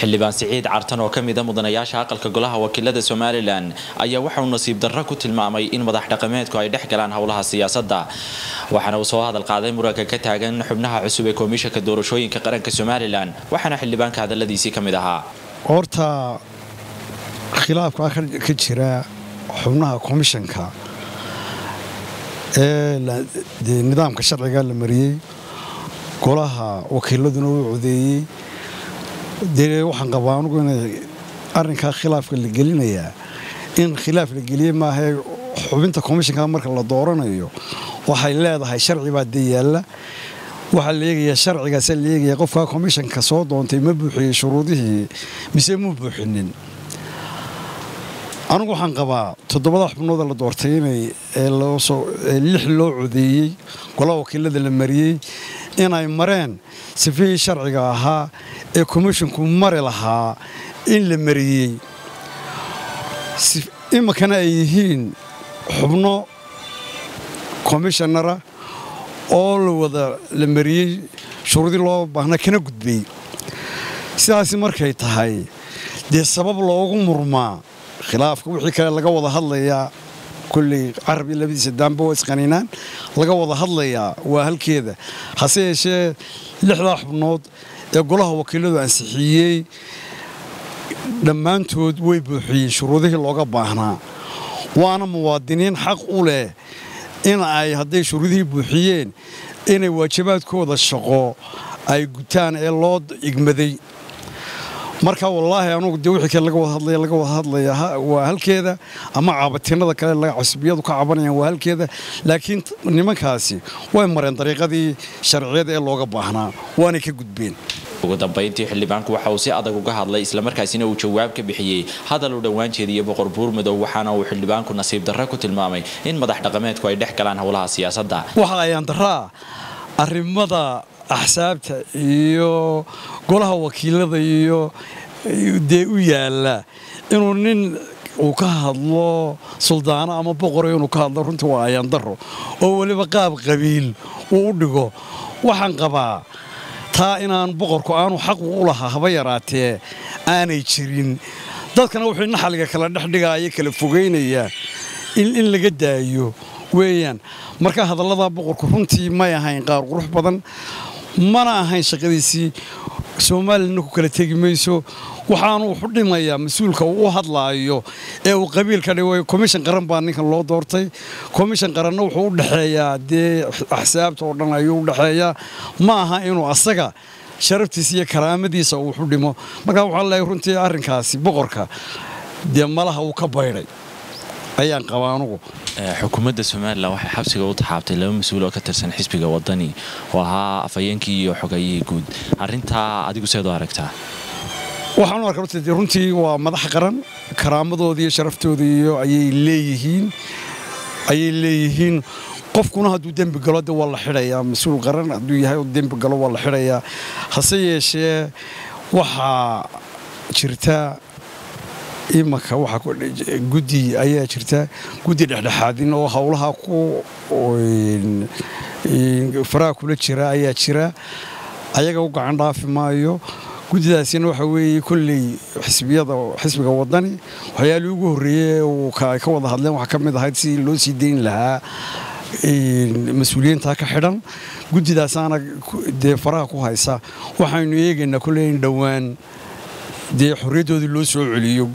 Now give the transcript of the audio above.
xildhibaan siciid cartan oo ka mida mudanayaasha aqalka golaha wakiilada somalilan ayaa waxa uu nasiib darro ku tilmaamay in madax dhaqameedku ay dhex galaan howlaha siyaasadda waxaana uu soo hadal qaaday muranka ka taagan xubnaha cusub ee komishanka doorashooyinka qaranka somalilan waxaana xildhibaanka hadaladiisii ka mid ahaa horta khilaafka ka jira xubnaha komishanka ee nidaamka sharciga la mariyey golaha wakiiladuna uu codeeyey dee waxaan qabaa anugu inay arrinkaa khilaafka la gelinayaa in khilaaf la geliyey maahae xubinta komishanka marka la dooranayo waxay leedahay sharci baa dee yaalla waxaa la eegayaa sharcigaasa la eegaya qofkaa komishanka soo doontay ma buuxiyey shuruudihii mise ma buuxinin anugu waxaan qabaa toddobada xubnooda la doortay inay lix loo codeeyey golaha wakiilada la mariyey inay mareen sifihii sharciga ahaa ee komishinku mari lahaa in la mariyey iminkana ay yihiin xubno komishanara oo la wada la mariyey shuruudii loo baahna kana gudbay sidaasi markay tahay dee sabab loogu murmaa khilaafka wixii kale laga wada hadlayaa kulley carab iyo labadiisa daamba waa isqaniinaan laga wada hadlayaa waa halkeeda hase yeeshee lixdaa xubnood ee golaha wakiiladu ansixiyey dhammaantood way buuxiyeen shuruudihii looga baahnaa waana muwaadiniin xaq u leh in ay hadday shuruudihii buuxiyeen inay waajibaadkooda shaqo ay gutaan ee loo igmaday marka wallaahi anugu dee wixii kale laga wada hadlaya laga wada hadlaya waa halkeeda ama caabatinada kale casbiyadu ka cabanayaan waa halkeeda laakiin nimankaasi way mareen dariiqadii sharciyada ee looga baahnaa waanay ka gudbeen ugu dambayntii xildhibaanku waxa uu si adag uga hadlay islamarkaasina uu jawaab ka bixiyey hadal uu dhowaan jeediyey boqor buurmadow waxaana uu xildhibaanku nasiib darre ku tilmaamay in madax dhaqameedku ay dhex galaan howlaha siyaasadda waxa ayaan daraa arrimada axsaabta iyo golaha wakiilada iyo dee u yaalla inuu nin uu ka hadlo suldaano ama boqoro inuu ka hadlo runtii waa ayaan daro oo weliba qaab qabiil uu u dhigo waxaan qabaa taa inaan boqorku aanu xaqu u lahaa haba yaraatee aanay jirin dadkana wuxuu naxaliga kala dhexdhigaaya kala fogaynaya in laga daayo weeyaan marka hadallada boqorku runtii may ahayn qaar qurux badan mana ahayn shaqadiisii soomaalilana ku kala tegi mayso waxaanu wuxu dhimayaa mas-uulka uu u hadlaayo ee uu qabiilka dhigo komishan qaran baa ninkan loo doortay komishan qaranna wuxuu u dhexeeyaa dee axsaabta oo dhan ayuu u dhexeeyaa ma aha inuu asaga sharaftiisa iyo karaamadiisa uu wuxu dhimo markaa waxaa leeyahay runtii arrinkaasi boqorka dee malaha uu ka baydhay ayaan qabaa anugu xukuumadda somalilan waxay xabsiga u taxaabtay laba mas-uul oo ka tirsan xisbiga wadani oo ahaa afhayeenkii iyo xogayihii guud arrintaa adigu seed u aragtaa waxaan u arka runtii waa madax qaran karaamadoodii iyo sharaftooda iyo ayay leeyihiin ayay leeyihiin qofkuna hadduu dembi galo de waa la xidhayaa mas-uul qaran hadduu yahay dembi galo waa la xidhayaa hase yeeshee waxaa jirta imanka waxaa guddi ayaa jirta guddi dhexdhexaadin oo howlaha ku faraha kula jira ayaa jira ayaga u gacan dhaafi maayo guddidaasina waxa weeye kolley xisbiyada xisbiga wadani waxyaalii ugu horreeyey ay ka wada hadleen waxaa ka mid ahayd si loo sii dayn lahaa mas-uuliyiinta ka xidhan guddidaasaana dee faraha ku haysa waxaynu eegaynaa kolley in dhowaan dee xorriyaddoodii loo soo celiyo